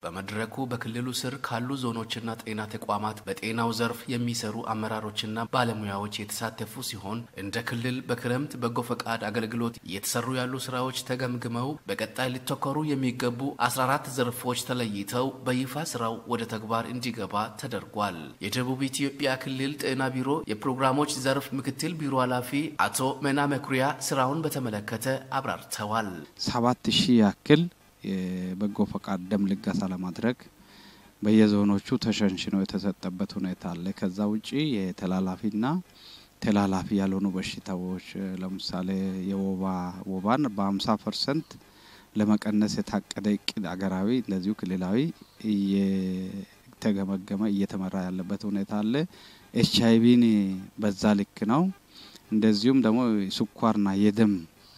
በመድረኩ በክልሉ ስር ካሉ ዞኖችና ጤና ተቋማት በጤናው ዘርፍ የሚሰሩ አመራሮችና ባለሙያዎች የተሳተፉ ሲሆን እንደ ክልል በክረምት በጎ ፈቃድ አገልግሎት እየተሰሩ ያሉ ስራዎች ተገምግመው በቀጣይ ሊተኮሩ የሚገቡ 14 ዘርፎች ተለይተው በይፋ ስራው ወደ ተግባር እንዲገባ ተደርጓል። የደቡብ ኢትዮጵያ ክልል ጤና ቢሮ የፕሮግራሞች ዘርፍ ምክትል ቢሮ ኃላፊ አቶ መና መኩሪያ ስራውን በተመለከተ አብራርተዋል። ሰባት ሺህ ያክል የበጎ ፈቃድ ደም ልገሳ ለማድረግ በየዞኖቹ ተሸንሽኖ የተሰጠበት ሁኔታ አለ። ከዛ ውጪ የተላላፊና ተላላፊ ያልሆኑ በሽታዎች ለምሳሌ የወባ ወባን በሀምሳ ፐርሰንት ለመቀነስ የታቀደ እቅድ አገራዊ እንደዚሁ ክልላዊ እየተገመገመ እየተመራ ያለበት ሁኔታ አለ። ኤች አይቪን በዛ ልክ ነው። እንደዚሁም ደግሞ ስኳርና የደም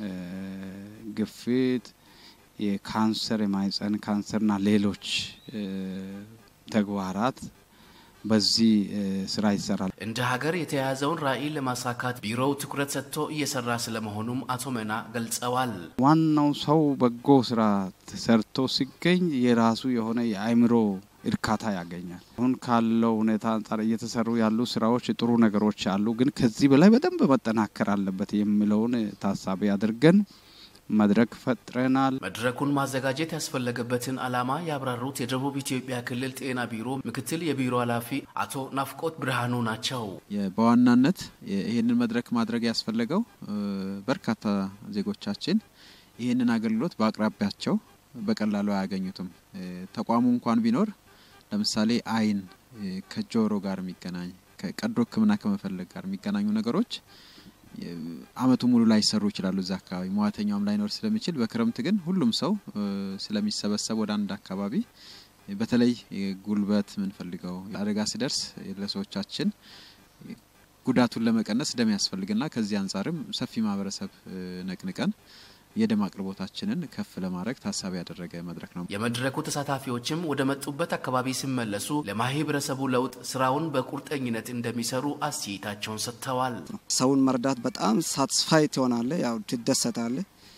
ግፊት፣ የካንሰር የማህጸን ካንሰርና ሌሎች ተግባራት በዚህ ስራ ይሰራል። እንደ ሀገር የተያያዘውን ራዕይ ለማሳካት ቢሮው ትኩረት ሰጥቶ እየሰራ ስለመሆኑም አቶ መና ገልጸዋል። ዋናው ሰው በጎ ስራ ሰርቶ ሲገኝ የራሱ የሆነ የአእምሮ እርካታ ያገኛል። አሁን ካለው ሁኔታ አንጻር እየተሰሩ ያሉ ስራዎች ጥሩ ነገሮች አሉ፣ ግን ከዚህ በላይ በደንብ መጠናከር አለበት የሚለውን ታሳቢ አድርገን መድረክ ፈጥረናል። መድረኩን ማዘጋጀት ያስፈለገበትን ዓላማ ያብራሩት የደቡብ ኢትዮጵያ ክልል ጤና ቢሮ ምክትል የቢሮ ኃላፊ አቶ ናፍቆት ብርሃኑ ናቸው። በዋናነት ይህንን መድረክ ማድረግ ያስፈለገው በርካታ ዜጎቻችን ይህንን አገልግሎት በአቅራቢያቸው በቀላሉ አያገኙትም። ተቋሙ እንኳን ቢኖር ለምሳሌ ዓይን ከጆሮ ጋር የሚገናኝ ከቀዶ ሕክምና ከመፈለግ ጋር የሚገናኙ ነገሮች አመቱ ሙሉ ላይ ይሰሩ ይችላሉ። እዛ አካባቢ መዋተኛውም ላይኖር ስለሚችል፣ በክረምት ግን ሁሉም ሰው ስለሚሰበሰብ ወደ አንድ አካባቢ በተለይ ጉልበት ምንፈልገው አደጋ ሲደርስ ለሰዎቻችን ጉዳቱን ለመቀነስ ደም ያስፈልግና ከዚህ አንጻርም ሰፊ ማህበረሰብ ነቅንቀን የደም አቅርቦታችንን ከፍ ለማድረግ ታሳቢ ያደረገ መድረክ ነው። የመድረኩ ተሳታፊዎችም ወደ መጡበት አካባቢ ሲመለሱ ለማህበረሰቡ ለውጥ ስራውን በቁርጠኝነት እንደሚሰሩ አስተያየታቸውን ሰጥተዋል። ሰውን መርዳት በጣም ሳትስፋይ ትሆናለ፣ ያው ትደሰታለ።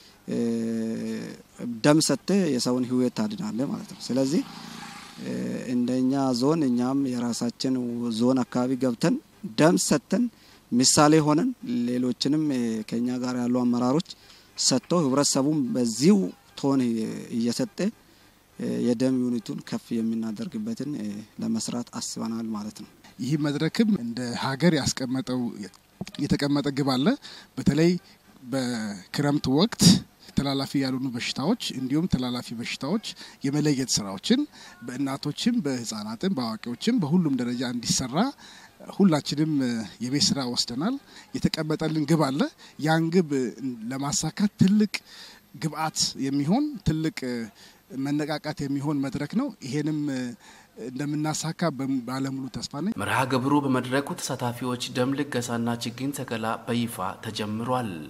ደም ሰጥተ የሰውን ህይወት ታድናለ ማለት ነው። ስለዚህ እንደኛ ዞን እኛም የራሳችን ዞን አካባቢ ገብተን ደም ሰጥተን ምሳሌ ሆነን ሌሎችንም ከኛ ጋር ያሉ አመራሮች ሰጥቶ ህብረተሰቡም በዚሁ ቶን እየሰጠ የደም ዩኒቱን ከፍ የምናደርግበትን ለመስራት አስበናል ማለት ነው። ይህ መድረክም እንደ ሀገር ያስቀመጠው የተቀመጠ ግብ አለ። በተለይ በክረምት ወቅት ተላላፊ ያልሆኑ በሽታዎች እንዲሁም ተላላፊ በሽታዎች የመለየት ስራዎችን በእናቶችም በህጻናትም በአዋቂዎችም በሁሉም ደረጃ እንዲሰራ ሁላችንም የቤት ስራ ወስደናል። የተቀመጠልን ግብ አለ። ያን ግብ ለማሳካት ትልቅ ግብአት የሚሆን ትልቅ መነቃቃት የሚሆን መድረክ ነው። ይሄንም እንደምናሳካ ባለሙሉ ተስፋ ነኝ። መርሃ ግብሩ በመድረኩ ተሳታፊዎች ደም ልገሳና ችግኝ ተከላ በይፋ ተጀምሯል።